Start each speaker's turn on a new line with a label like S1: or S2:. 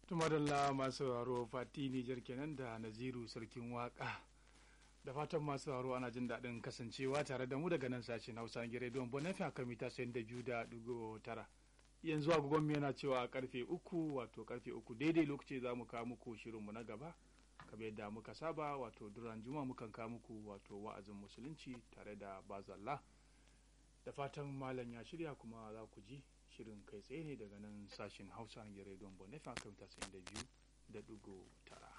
S1: tumadalla masu sauraro fati nijar kenan da naziru sarkin waka da fatan masu sauraro ana jin daɗin kasancewa tare da mu daga nan sashen hausa gire don bonafi a kan mita sayan da biyu da ɗigo tara yanzu agogon yana cewa karfe uku wato karfe uku daidai lokaci za mu kawo muku shirinmu na gaba kamar yadda muka saba wato duran juma mukan kawo muku wato wa'azin musulunci tare da bazalla da fatan malam ya shirya kuma za ku ji shirin kai tsaye ne daga nan sashen hausa na rediyon bonefa kan mita da biyu da dugu tara